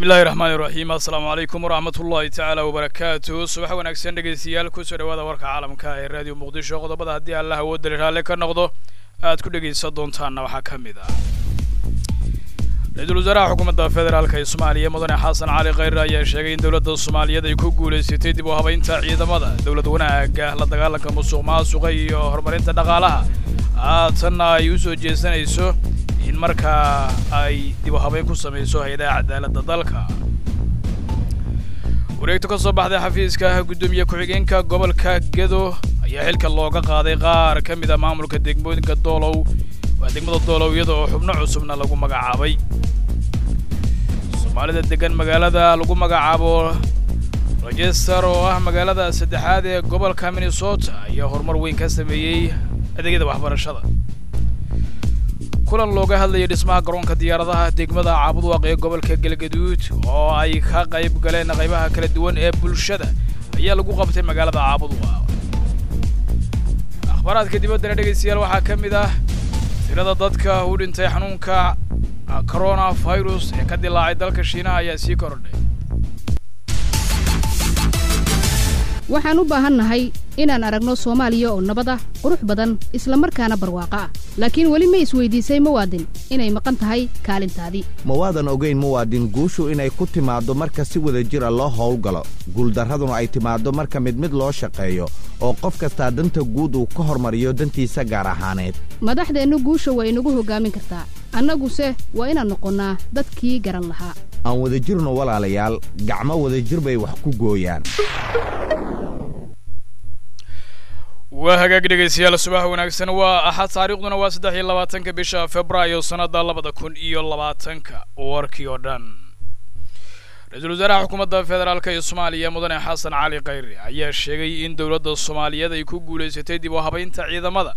bismi illaahi raxmaani raxiim assalaamu calaykum waraxmat ullahi tacaala wabarakaatu subax wanaagsan dhegaystayaal kusoo dhawaada warka caalamka ee raadiyo muqdisho qodobada haddii allah awoodali raalle ka noqdo aad ku dhegaysan doontaanna waxaa ka mid ah ra-iisul wasaaraha xukuumadda federaalka ee soomaaliya mudane xasan cali khayre ayaa sheegay in dowladda soomaaliyeed ay ku guulaysatay dib u habaynta ciidamada dowlad wanaagga la dagaalanka musuq maasuqa iyo horumarinta dhaqaalaha haatanna ay u soo jeesanayso in markaa ay dib u habayn ku samayso hay-adaha cadaaladda dalka wareegto ka soo baxday xafiiska guddoomiye ku-xigeenka gobolka gedo ayaa xilka looga qaaday qaar ka mid a maamulka degmooyinka doolow waa degmada doolow iyada oo xubno cusubna lagu magacaabay soomaalida degan magaalada lagu magacaabo rajester oo ah magaalada saddexaad ee gobolka minnesota ayaa horumar weyn ka sameeyey adeegyada waxbarashada kulan looga hadlayay dhismaha garoonka diyaaradaha degmada caabudwaaq ee gobolka galgaduud oo ay ka qayb galeen qaybaha kala duwan ee bulshada ayaa lagu qabtay magaalada caabudwaaq akhbaaraadka dibaddana dhegaystayaal waxaa ka mid ah tirada dadka u dhintay xanuunka corona virus ee ka dilaacay dalka shiinaha ayaa sii kordhay waxaan u baahannahay inaan aragno soomaaliya oo nabad ah qurux badan isla markaana barwaaqo ah laakiin weli ma isweydiisay muwaadin inay maqan tahay kaalintaadii ma waadan ogayn muwaadin guushu inay ku timaaddo marka si wada jira loo howlgalo guuldarraduna ay timaaddo marka mid mid loo shaqeeyo oo qof kastaa danta guud uu ka hormariyo dantiisa gaar ahaaneed madaxdeennu guusha waa inagu hoggaamin kartaa annaguse waa inaan noqonnaa dadkii garan lahaa aan wadajirno walaalayaal gacmo wadajir bay wax ku gooyaan waa hagaag dhegaystayaal subax wanaagsan waa axad taariikhduna waa saddex iyo labaatanka bisha februaayo sannadda labada kun iyo labaatanka warkii oo dhan ra-iisul wasaaraha xukuumadda federaalka ee soomaaliya mudane xasan cali khayre ayaa sheegay in dowladda soomaaliyeed ay ku guulaysatay dib u habaynta ciidamada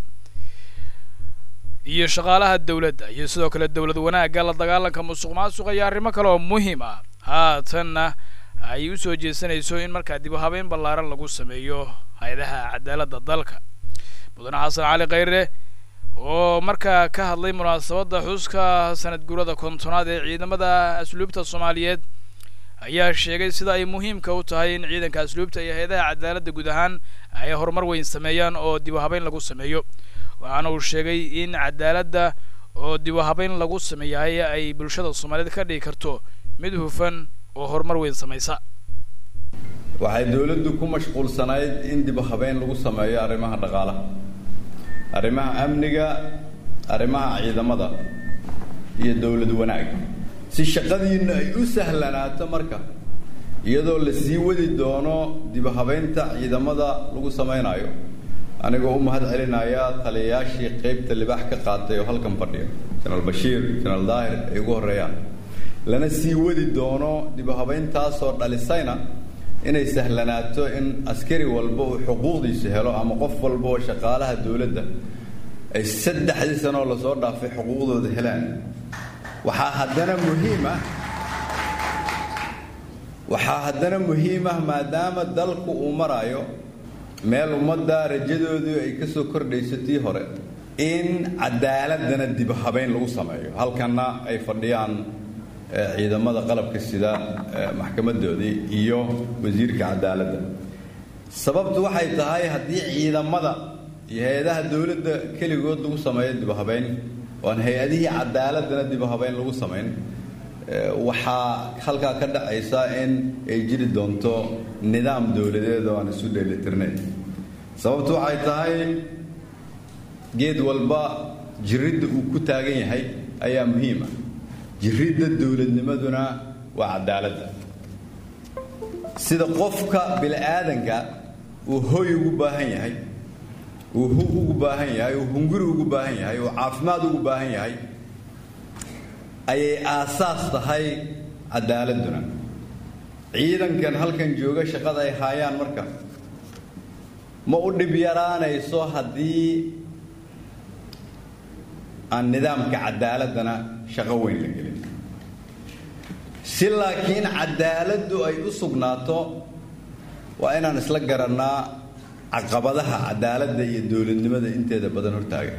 iyo shaqaalaha dowladda iyo sidoo kale dowlad wanaagga la dagaalanka musuq maasuqa iyo arrimo kale oo muhiim ah haatanna ay u soo jeesanayso in markaa dib u habayn ballaaran lagu sameeyo hay-adaha cadaaladda dalka mudane xasan cali khayre oo markaa ka hadlay munaasabadda xuska sanad guurada kontonaad ee ciidamada asluubta soomaaliyeed ayaa sheegay sida ay muhiimka u tahay in ciidanka asluubta iyo hay-adaha cadaaladda guud ahaan ay horumar weyn sameeyaan oo dib u habayn lagu sameeyo waxaana uu sheegay in cadaaladda oo dib u habayn lagu sameeyahay ay bulshada soomaaliyeed ka dhigi karto mid hufan oo horumar weyn samaysa waxay dowladdu ku mashquulsanayd in dib u habeyn lagu sameeyo arrimaha dhaqaalaha arrimaha amniga arrimaha ciidamada iyo dowlad wanaag si shaqadiinna ay u sahlanaato marka iyadoo la sii wadi doono dib u habeynta ciidamada lagu samaynayo anigoo u mahad celinaya taliyayaashii qaybta libaax ka qaatay oo halkan fadhiyo jenaraal bashiir jenaraal daahir ay ugu horreeyaan lana sii wadi doono dib u habeyntaasoo dhalisayna inay sahlanaato in askari walba uu xuquuqdiisa helo ama qof walba oo shaqaalaha dowladda ay saddexdii sanoo lasoo dhaafay xuquuqdooda helaan waxaa haddana muhiim ah waxaa haddana muhiim ah maadaama dalku uu maraayo meel ummadda rajadoodu ay ka soo kordhayso tii hore in cadaaladana dib habeyn lagu sameeyo halkanna ay fadhiyaan ciidamada qalabka sida maxkamadoodii iyo wasiirka cadaaladda sababtu waxay tahay haddii ciidamada iyo hay-adaha dowladda keligood lagu sameeyo dib habeyn oo aan hay-adihii cadaaladana dib habeyn lagu samayn waxaa halkaa ka dhacaysa in ay jiri doonto nidaam dowladeed oo aan isu dheelitirnayn sababtu waxay tahay geed walba jiridda uu ku taagan yahay ayaa muhiim ah jiridda dowladnimaduna waa cadaaladda sida qofka bini-aadanka uu hoy ugu baahan yahay uu hug ugu baahan yahay uu hunguri ugu baahan yahay uu caafimaad ugu baahan yahay ayay aasaas tahay cadaaladduna ciidankan halkan jooga shaqada ay haayaan marka ma u dhib yaraanayso haddii aan nidaamka cadaaladdana shaqo weyn la gelin si laakiin cadaaladdu ay u sugnaato waa inaan isla garannaa caqabadaha cadaaladda iyo dowladnimada inteeda badan hortaaga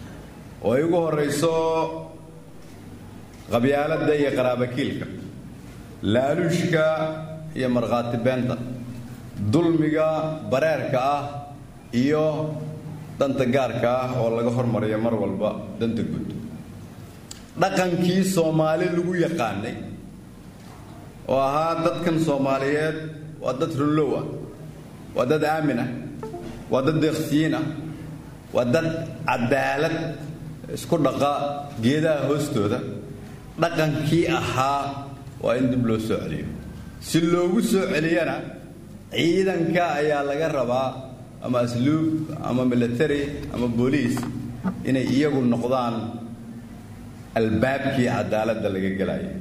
oo ay ugu horrayso qabyaaladda iyo qaraabakiilka laaluushka iyo markhaati beenta dulmiga bareerka ah iyo danta gaarka ah oo laga hormariyo mar walba danta guud dhaqankii soomaali lagu yaqaanay oo ahaa dadkan soomaaliyeed waa dad runlow ah waa dad aamin ah waa dad deeqsiyiin ah waa dad cadaalad isku dhaqa geedaha hoostooda dhaqankii ahaa waa in dib loo soo celiyo si loogu soo celiyana ciidanka ayaa laga rabaa ama asluub ama military ama booliis inay iyagu noqdaan albaabkii cadaaladda laga gelaya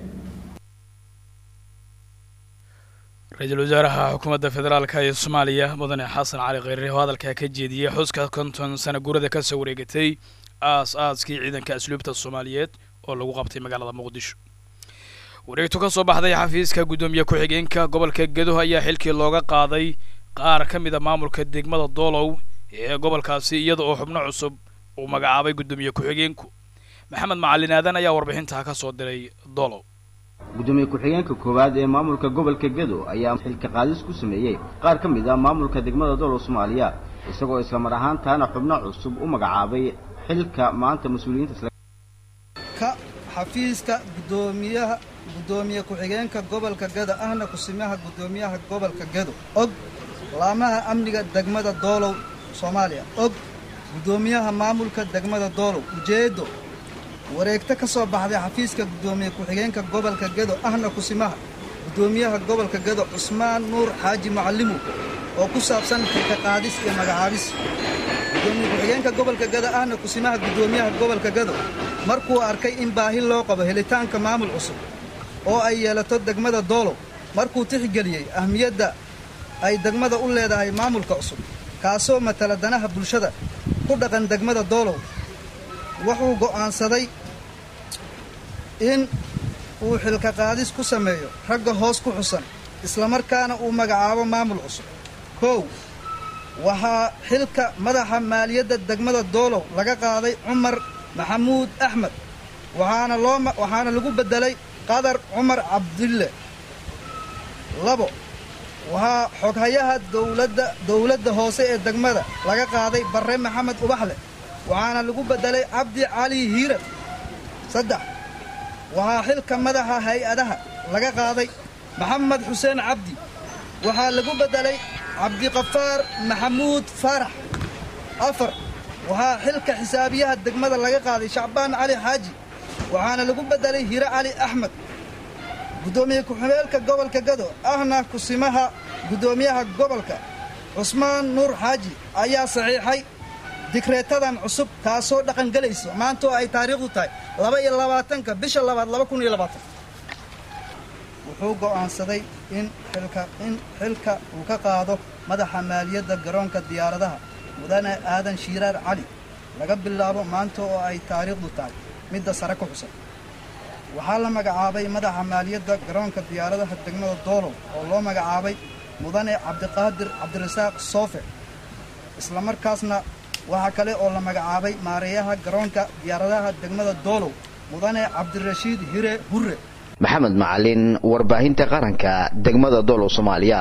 ra-iisul wasaaraha xukuumadda federaalka ee soomaaliya mudane xasan cali kheyre oo hadalkaa ka jeediyey xuska konton sana gurada ka soo wareegatay aas aaskii ciidanka asluubta soomaaliyeed oo lagu qabtay magaalada muqdisho wareegto ka soo baxday xafiiska guddoomiye ku-xigeenka gobolka gedo ayaa xilkii looga qaaday qaar ka mid a maamulka degmada doolow ee gobolkaasi iyada oo xubno cusub uu magacaabay guddoomiye ku-xigeenku maxamed macalin aadan ayaa warbixintaa ka soo diray doolow gudoomiye ku-xigeenka koowaad ee maamulka gobolka gedo ayaa xilka qaadis ku sameeyey qaar ka mid ah maamulka degmada doolow soomaaliya isagoo islamar ahaantaana xubno cusub u magacaabay xilka maanta mas-uuliyiinta ka xafiiska guddoomiyaha guddoomiye ku-xigeenka gobolka gedo ahna kusimaha guddoomiyaha gobolka gedo og laamaha amniga degmada doolow soomaaliya og guddoomiyaha maamulka degmada doolow ujeeddo wareegto ka soo baxday xafiiska guddoomiye ku-xigeenka gobolka gedo ahna kusimaha guddoomiyaha gobolka gedo cusmaan nuur xaaji macallimu oo ku saabsan xilka qaadis iyo magacaabis guddoomiye ku-xigeenka gobolka gedo ahna kusimaha guddoomiyaha gobolka gedo markuu arkay in baahi loo qabo helitaanka maamul cusub oo ay yeelato degmada doolow markuu tixgeliyey ahmiyadda ay degmada u leedahay maamulka cusub kaasoo matala danaha bulshada ku dhaqan degmada doolow wuxuu go'aansaday in uu xilka qaadis ku sameeyo ragga hoos ku xusan islamarkaana uu magacaabo maamul cusub kow waxaa xilka madaxa maaliyadda degmada doolow laga qaaday cumar maxamuud axmed waxaana loo waxaana lagu beddelay qadar cumar cabdille labo waxaa xoghayaha dowladda dowladda hoose ee degmada laga qaaday barre maxamed ubaxle waxaana lagu beddelay cabdi cali hiiran saddex waxaa xilka madaxa hay-adaha laga qaaday maxamed xuseen cabdi waxaa lagu beddelay cabdiqafaar maxamuud faarax afar waxaa xilka xisaabiyaha degmada laga qaaday shacbaan cali xaaji waxaana lagu beddelay hire cali axmed guddoomiye ku-ximeelka gobolka gado ahna kusimaha guddoomiyaha gobolka cusmaan nuur xaaji ayaa saxiixay digreetadan cusub taasoo dhaqangelayso maanta oo ay taariikhdu tahay laba iyo labaatanka bisha labaad laba kun iyo labaatan wuxuu go'aansaday in xilka in xilka uu ka qaado madaxa maaliyadda garoonka diyaaradaha mudane aadan shiiraar cali laga bilaabo maanta oo ay taariikhdu tahay midda sare ku xusan waxaa la magacaabay madaxa maaliyadda garoonka diyaaradaha degmada doolow oo loo magacaabay mudane cabdiqaadir cabdirasaaq soofe islamarkaasna waxaa kale oo la magacaabay maareeyaha garoonka diyaaradaha degmada doolow mudane cabdirashiid hire hurre maxamed macalin warbaahinta qaranka degmada doolow soomaaliya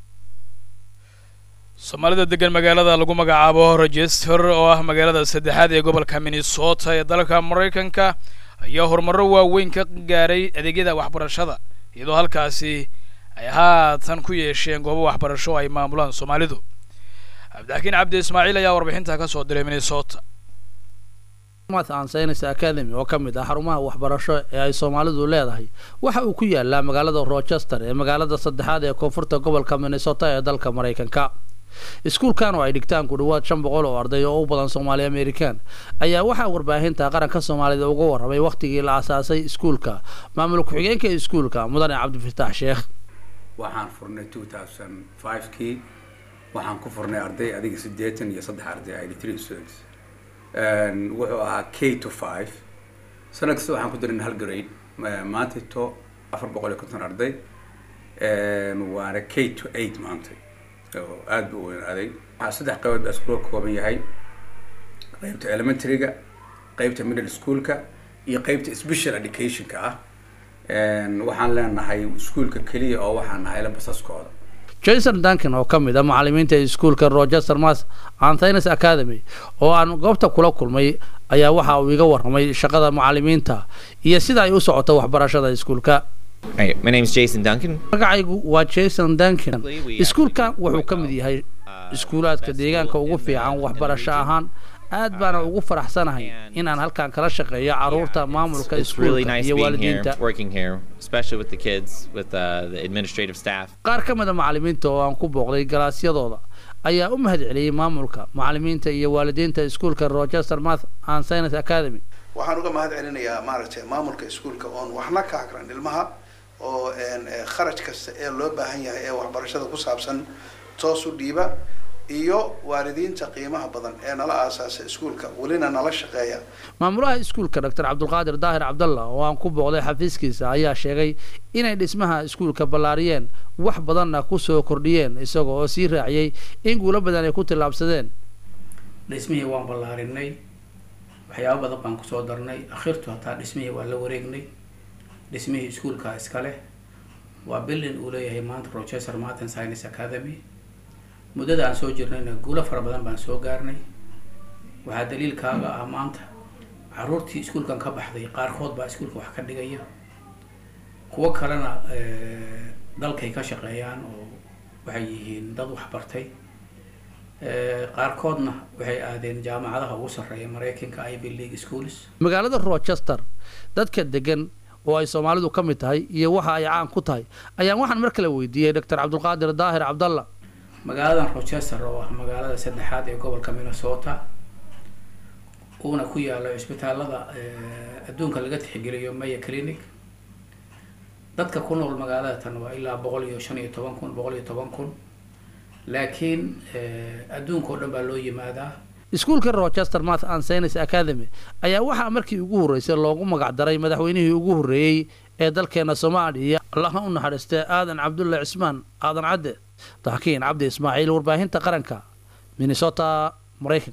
soomaalida degan magaalada lagu magacaabo rochester oo ah magaalada saddexaad ee gobolka minnesota ee dalka maraykanka ayaa horumarro waaweyn ka gaaray adeegyada waxbarashada iyadoo halkaasi ay haatan ku yeesheen goobo waxbarasho ay maamulaan soomaalidu cabdixakiin cabdi ismaaciil ayaa warbixinta ka soo diray minnesota an science academy oo ka mid ah xarumaha waxbarasho ee ay soomaalidu leedahay waxa uu ku yaalaa magaalada rochester ee magaalada saddexaad ee koonfurta gobolka minnesota ee dalka maraykanka iskuulkan oo ay dhigtaan ku dhawaad shan boqol oo arday oo u badan soomaali amerikan ayaa waxaa warbaahinta qaranka soomaalida uga warramay wakhtigii la asaasay iskuulka maamul ku-xigeenka iskuulka mudane cabdifataax sheekh waxaan furnay two thousand five-kii waxaan ku furnay arday adiga siddeetan iyo saddex arday eighty three students wuxuu ahaa k to five sanad kasta waxaan ku darin hal grade maantayto afar boqol iyo konton arday waana k to eight maantay oo aada bu u weynaaday waxaa saddex qaybood baa iskuulka ka kooban yahay qeybta elementaryga qeybta middle schoolka iyo qeybta special educationka ah waxaan leenahay iskuulka keliya oo waxaan nahayla basaskooda jason duncan oo ka mid a macalimiinta iskuulka rochester mas anthines academy oo aan goobta kula kulmay ayaa waxa uu iga warramay shaqada macalimiinta iyo sida ay u socoto waxbarashada iskuulka Right, my name is Jason Duncan. magacaygu waa jason duncan iskuulkan wuxuu ka mid yahay iskuulaadka deegaanka ugu fiican waxbarasho ahaan aad baana ugu faraxsanahay inaan halkan kala shaqeeyo caruurta maamulka It's really iskuulka nice iyo being here, waalidiinta working here, especially with the kids, with uh, the administrative staff. qaar ka mid a macalimiinta oo aan ku booqday galaasyadooda ayaa u mahad celiyey maamulka macalimiinta iyo waalidiinta iskuulka rochester math and science academy waxaan uga mahad celinayaa maaragtay maamulka iskuulka oon waxna ka akran ilmaha oo een, eh, kharaj kasta ee loo baahan yahay ee waxbarashada ku saabsan toos u dhiiba iyo waalidiinta qiimaha badan ee nala aasaasa iskuulka welina nala shaqeeya maamulaha iskuulka dr cabdulqaadir daahir cabdalla oo aan ku booqday xafiiskiisa ayaa sheegay inay dhismaha iskuulka ballaariyeen wax badanna ku soo kordhiyeen isaga oo sii raaciyey in guulo badan ay ku tillaabsadeen dhismihii waan ballaarinay waxyaabo badan baan kusoo darnay akhirtu hataa dhismihii waa la wareegnay dhismihii iskuulka iskale waa bildin uu leeyahay maanta rochester martin science academy muddada aan soo jirnayna guulo fara badan baan soo gaarnay waxaa daliilkaaga ah maanta caruurtii iskuulkan ka baxday qaarkood baa iskuulka wax ka dhigaya kuwo kalena eh, dalkay ka shaqeeyaan oo waxay yihiin dad wax bartay Eh, qaarkoodna waxay aadeen jaamacadaha ugu sarreeya maraykanka ivy league schools magaalada rochester dadka degan oo ay soomaalidu ka mid tahay iyo waxa ay caan ku tahay ayaan waxaan mar kale weydiiyey dr cabdulqaadir daahir cabdalla magaaladan rochester oo ah magaalada saddexaad ee gobolka minnesota uuna ku yaalo cisbitaalada eh, adduunka laga tixgeliyo maya clinic dadka ku nool magaalada tan waa ilaa boqol iyo shan iyo toban kun boqol iyo toban kun laakiin eh, adduunka oo dhan baa loo yimaadaa iskuulka rochester math and science academy ayaa waxaa markii ugu horreysay loogu magac daray madaxweynihii ugu horreeyey ee dalkeena soomaaliya allaha u naxariistay aadan cabdulle cismaan aadan cadde taxkiin cabdi ismaaciil warbaahinta qaranka minnesota maraykan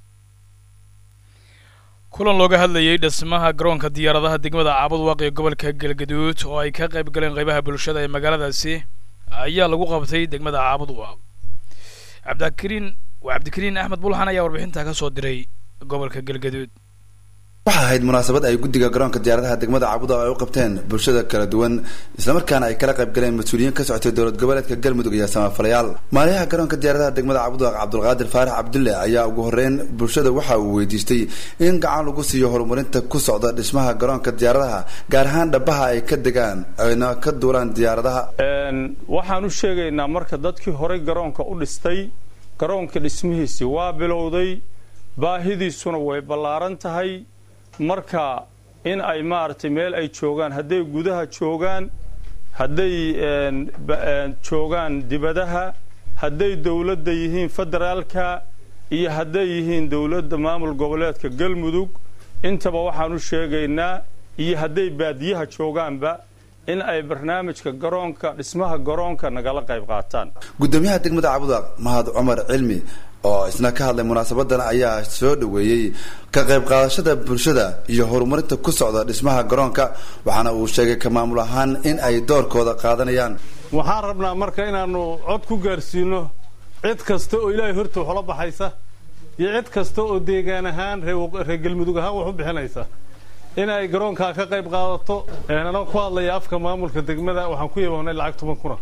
kulan looga hadlayay dhismaha garoonka diyaaradaha degmada caabudwaaq ee gobolka galgaduud oo ay ka qayb galeen qaybaha bulshada ee magaaladaasi ayaa lagu qabtay degmada caabudwaaq cabdikariin waa cabdikariin axmed bulxan ayaa warbixintaa ka soo diray gobolka galgaduud waxaa ahayd munaasabad ay guddiga garoonka diyaaradaha degmada caabuda ay u qabteen bulshada kala duwan islamarkaana ay kala qayb galeen mas-uuliyiin ka socotay dowlad goboleedka galmudug iyo samafalayaal maaliyaha garoonka diyaaradaha degmada caabuda cabdulqaadir faarax cabdulle ayaa ugu horeyn bulshada waxa uu weydiistay in gacan lagu siiyo horumarinta ku socda dhismaha garoonka diyaaradaha gaar ahaan dhabaha ay ka degaan ayna ka duulaan diyaaradaha waxaan u sheegaynaa marka dadkii horey garoonka u dhistay garoonka dhismihiisii waa bilowday baahidiisuna way ballaaran tahay marka in ay maaragtay meel ay joogaan hadday gudaha joogaan hadday joogaan dibadaha hadday dowladda yihiin federaalka iyo hadday yihiin dowladda maamul goboleedka galmudug intaba waxaan u sheegaynaa iyo hadday baadiyaha joogaanba in ay barnaamijka garoonka dhismaha garoonka nagala qayb qaataan gudoomiyaha degmada caabuda mahad cumar cilmi oo isna ka hadlay munaasabadan ayaa soo dhoweeyey ka qayb qaadashada bulshada iyo horumarinta ku socda dhismaha garoonka waxaana uu sheegay ka maamul ahaan in ay doorkooda qaadanayaan waxaan rabnaa marka inaannu cod ku gaarsiino cid kasta oo ilaahay horta waxla baxaysa iyo cid kasta oo deegaan ahaan reer galmudug ahaan wax u bixinaysa in ay garoonkaa ka qayb qaadato anoo ku hadlaya afka maamulka degmada waxaan ku yaboonay lacag toban kuna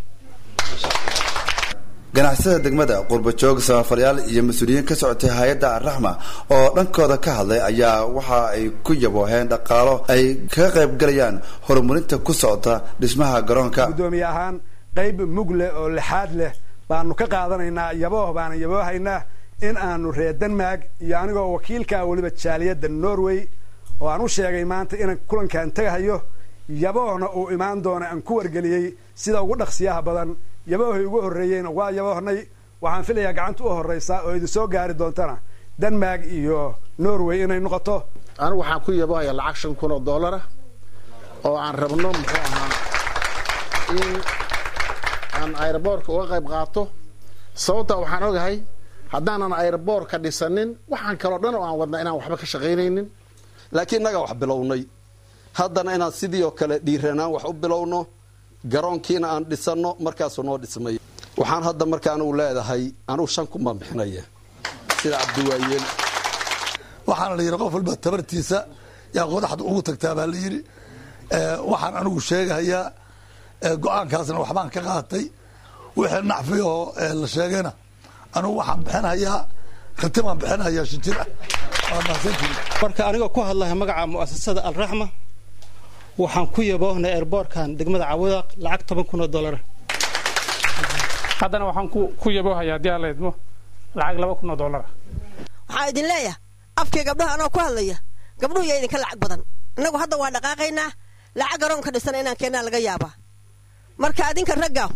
ganacsatada degmada qurbajoog samafalyaal iyo mas-uuliyiin ka socotay hay-adda arraxma oo dhankooda ka hadlay ayaa waxa ay ku yabooheen dhaqaalo ay kaga qayb galayaan horumarinta ku socota dhismaha garoonka gudoomiye ahaan qayb mug leh oo lixaad leh baanu ka qaadanaynaa yabooh baana yaboohaynaa in aanu reer denmark iyo anigoo wakiilkaa weliba jaaliyadda norway oo aan u sheegay maanta inaan kulankaan tagahayo yaboohna uu imaan doono aan ku wargeliyey sida ugu dhaqsiyaha badan yaboohay ugu horreeyeyna waa yaboohnay waxaan filayaa gacanta u horraysa oo idin soo gaari doontana denmark iyo norway inay noqoto anigu waxaan ku yaboohayaa lacag shan kun oo dollara oo aan rabno muxuu ahaa in aan aeroboortka uga qayb qaato sababta waxaan ogahay haddaanan aeroboortka dhisanin waxaan kaloo dhan oo aan wadnaa inaan waxba ka shaqaynaynin laakiin innagaa wax bilownay haddana inaan sidii oo kale dhiiranaan wax u bilowno garoonkiina aan dhisanno markaasuu noo dhismay waxaan hadda marka anugu leedahay anugu shan kun baan bixinaya sida cabdiwaayeel waxaana la yidhi qof walba tabartiisa yaa qodaxda ugu tagtaa baa la yidhi waxaan anigu sheegahayaa go-aankaasna waxbaan ka qaatay wixii nacfi oo la sheegayna anigu waxaan bixinhayaa ratibaan bixinhayaa shinjir ah waa mahadsantihin marka anigoo ku hadlaya magaca mu'asasada alraxma waxaan ku yaboohnay airboortkan degmada cawadaaq lacag toban kun oo dollar haddana waxaan ku yaboohayaa haddii aan la idmo lacag laba kun oo dollara waxaan idin leeyahay afkii gabdhaha anoo ku hadlaya gabdhuhu yaa idinka lacag badan innagu hadda waa dhaqaaqaynaa lacag garoonka dhisana inaan keennaa laga yaabaa marka adinka ragga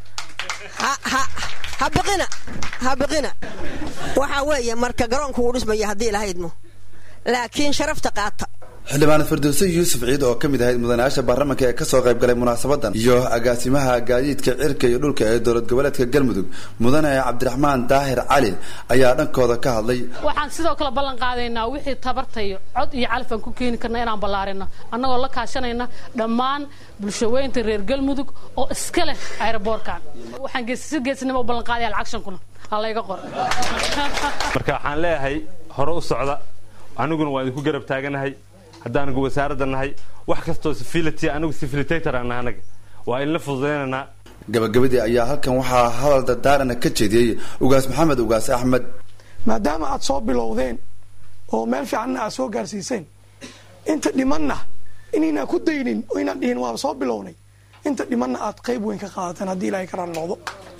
ha biqina ha biqina waxaa weeye marka garoonku wuu dhismaya haddii ilaha idmo laakiin sharafta qaata xildhibaan firdowse yuusuf ciid oo ka mid ahayd mudanayaasha baarlamaanka ee kasoo qayb galay munaasabadan iyo agaasimaha gaadiidka cirka iyo dhulka ee dowlad goboleedka galmudug mudane cabdiraxmaan daahir cali ayaa dhankooda ka hadlay waxaan sidoo kale ballan qaadaynaa wixii tabartayo cod iyo calafan ku keeni karna inaan ballaarino annagoo la kaashanayna dhammaan bulshaweynta reer galmudug oo iska leh aeroboorkan waxaan si geesnimo u ballan qaadaya lacag shan kuna ha layga qor marka waxaan leeyahay hore u socda aniguna waa idinku garab taaganahay haddaanagu wasaaradda nahay wax kastoo sifility anigu sifilitator aan nahay anaga waa inla fududaynaynaa gabagabadii ayaa halkan waxaa hadal dardaarana ka jeediyey ugaas maxamed ugaas axmed maadaama aad soo bilowdeen oo meel fiicanna aad soo gaarsiiseen inta dhimanna inaynaan ku daynin oo inaan dhihin waaba soo bilownay inta dhimanna aad qayb weyn ka qaadataan haddii ilaahay karaan noqdo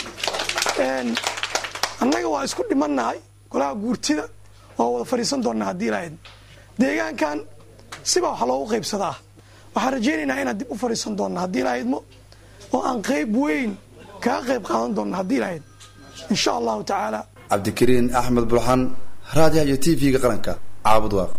annaga waa isku dhimannahay golaha guurtida waa wada fadhiisan doonnaa haddii ilaahay deegaankan sibaa wax loogu qaybsadaa waxaan rajaynaynaa inaan dib u fadhiisan doonna haddii ilaa idmo oo aan qayb weyn kaga qayb qaadan doonna haddii ilaa idmo insha allahu tacaala cabdikariin axmed bulxan raadiyaha iyo t v-ga qaranka caabud waaq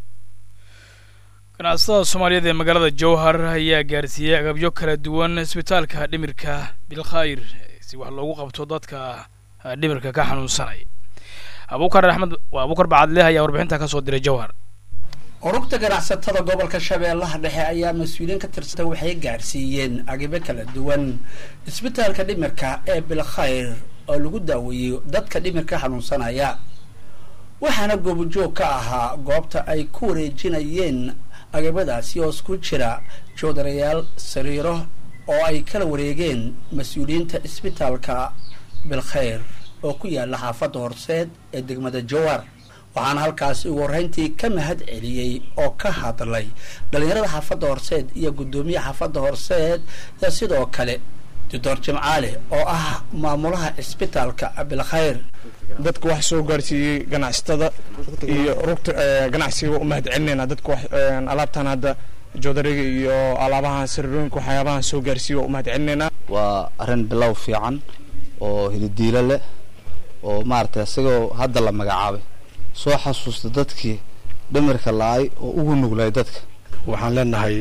ganacsatada soomaaliyeed ee magaalada jowhar ayaa gaarsiiyey agabyo kala duwan isbitaalka dhimirka bilkhayr si wax loogu qabto dadka dhimirka ka xanuunsanaya abukar axmed waa abukar bacadle ayaa warbixinta ka soo diray jowhar urugta ganacsatada gobolka shabeellaha dhexe ayaa mas-uuliyiin ka tirsata waxay gaarsiiyeen agibo kala duwan isbitaalka dhimirka ee bilkhayr oo lagu daaweeyo dadka dhimirka xanuunsanaya waxaana goobojoog ka ahaa goobta ay ku wareejinayeen agabadaasi oo isku jira joodarayaal sariiro oo ay kala wareegeen mas-uuliyiinta isbitaalka bilkhayr oo ku yaala xaafadda horseed ee degmada jowar waxaana halkaasi ugu horreyntii ka mahad celiyey oo ka hadlay dhallinyarada xaafadda horseed iyo guddoomiyaha xaafadda horseed iyo sidoo kale doctor jimcaale oo ah maamulaha cisbitaalka bilkhayr dadka wax soo gaarsiiyey ganacsatada iyo rugta ganacsiga u mahad celinayna dadka wax alaabtan hadda joodariga iyo alaabahan sariirooyinka waxyaabahan soo gaarsiiye waa u mahad celinaynaa waa arrin bilow fiican oo hilidiilo leh oo maaragtay isagoo hadda la magacaabay soo xasuusta dadkii dhimirka la-ay oo ugu nuglay dadka waxaan leenahay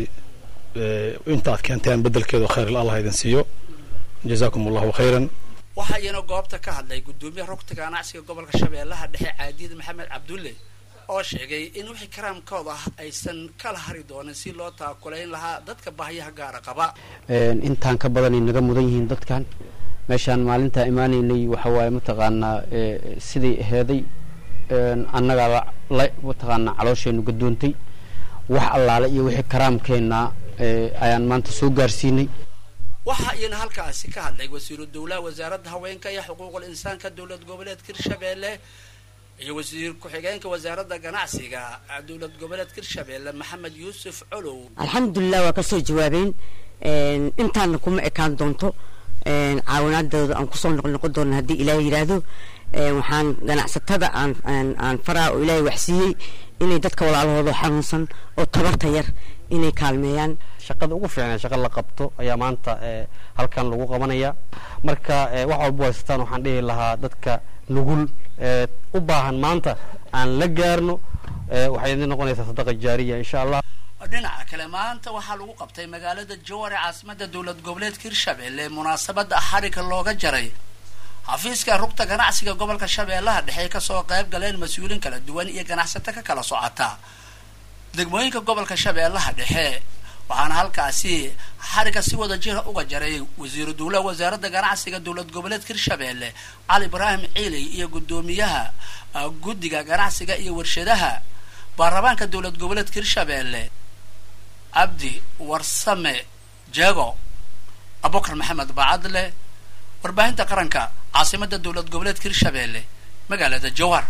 intaad keenteen bedelkeedu khayr allah idin siiyo jazaakum allahu khayran waxaa iyana goobta ka hadlay guddoomiyaha rugta ganacsiga gobolka shabeellaha dhexe caadiyad maxamed cabdulle oo sheegay in wixii karaamkooda ah aysan kala hari doonin si loo taakulayn lahaa dadka bahyaha gaara qaba intaan ka badanay naga mudan yihiin dadkan meeshaan maalintaa imaanaynay waxa waaye mataqaanaa sidai aheeday annagaa la mataqaanaa caloosheenu gadoontay wax allaale iyo wixii karaamkeenna ayaan maanta soo gaarsiinay waxaa iyana halkaasi ka hadlay wasiiru dowlaha wasaaradda haweenka iyo xuquuqul insaanka dowlad goboleedka hirshabeelle iyo wasiir ku-xigeenka wasaaradda ganacsiga dowlad goboleedka hirshabeelle maxamed yuusuf colow alxamdulilah waa kasoo jawaabeen intaana kuma ekaan doonto caawinaadooda aan kusoo noqnoqon doona haddii ilaahay yidhaahdo waxaan ganacsatada aan aan faraa oo ilaahay waxsiiyey inay dadka walaalahooda xanuunsan oo tabarta yar inay kaalmeeyaan shaqada ugu fiicnaa shaqa la qabto ayaa maanta halkan lagu qabanaya marka wax walba haystaan waxaan dhihi lahaa dadka nugul u baahan maanta aan la gaarno waxay idin noqonaysaa sadaqa jaariya insha allah dhinaca kale maanta waxaa lagu qabtay magaalada jowar ee caasimada dowlad goboleedka hirshabeelle munaasabada xariga looga jaray xafiiska rugta ganacsiga gobolka shabeellaha dhexe kasoo qayb galeen mas-uuliin kala duwan iyo ganacsato ka kala socota degmooyinka gobolka shabeellaha dhexe waxaana halkaasi xariga si wada jira uga jaray wasiiru dowlaha wasaaradda ganacsiga dowlad goboleedka hirshabeelle cali ibraahim ciiley iyo guddoomiyaha guddiga ganacsiga iyo warshadaha baarlamaanka dowlad goboleedka hirshabeelle cabdi warsame jego abubakar maxamed bacadle warbaahinta qaranka caasimada dowlad goboleedka hirshabeelle magaalada jowhar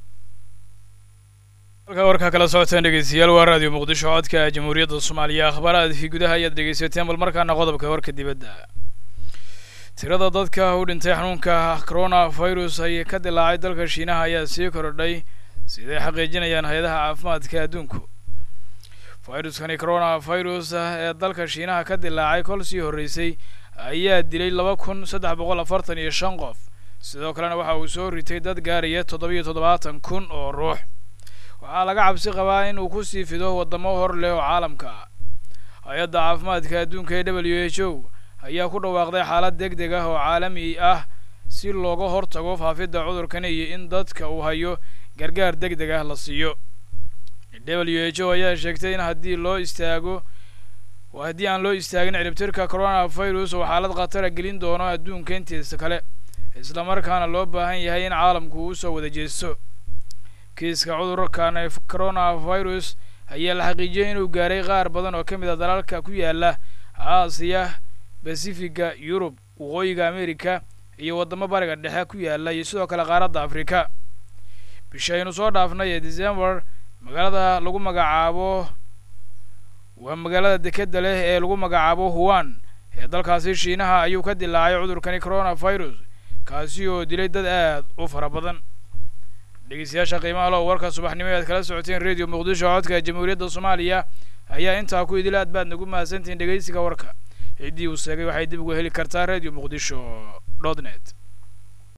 halkaa warkaa kala socotaan dhegeystayaal waa raadiyo muqdisho codka jamhuuriyadda soomaaliya akhbaaraadkii gudaha ayaad dhegeysateen bal markaana qodobka warka dibadda tirada dadka u dhintay xanuunka corona virus ay ka dilaacay dalka shiinaha ayaa sii korodhay siday xaqiijinayaan hay-adaha caafimaadka adduunku viruskani corona virus ee dalka shiinaha ka dilaacay kol sii horreysay ayaa dilay laba kun saddex boqol afartan iyo shan qof sidoo kalena waxa uu soo ritay dad gaaraya toddobiyo toddobaatan kun oo ruux waxaa laga cabsi qabaa in uu ku sii fido waddamo hor leh oo caalamka ah hay-adda caafimaadka adduunka ee w h o ayaa ku dhawaaqday xaalad deg deg ah oo caalami ah si looga hortago faafidda cudurkani iyo in dadka uu hayo gargaar deg deg ah la siiyo w h o ayaa sheegtay in haddii loo istaago haddii aan loo istaagin ciribtirka corona virus oo xaalad khatara gelin doono adduunka intiisa kale islamarkaana loo baahan yahay in caalamku uu usoo wada jeesto kiiska cudurkan ee corona virus ayaa la xaqiijiyay inuu gaaray qaar badan oo ka mid a dalalka ku yaala aasiya basifiga yurub waqooyiga america iyo waddamo bariga dhexe ku yaala iyo sidoo kale qaaradda afrika bishaynu soo dhaafnay ee december magaalada lagu magacaabo waa magaalada dekedda leh ee lagu magacaabo huwan ee dalkaasi shiinaha ayuu ka dilaacay cudurkani corona virus kaasi oo dilay dad aad u fara badan dhegeystayaasha qiimaha lo warka subaxnimo e aad kala socoteen radio muqdisho codka jamhuuriyadda soomaaliya ayaa intaa ku idil aad baad nagu mahadsantihiin dhegeysiga warka ciddii uu sheegay waxay dib uga heli kartaa radio muqdisho dot net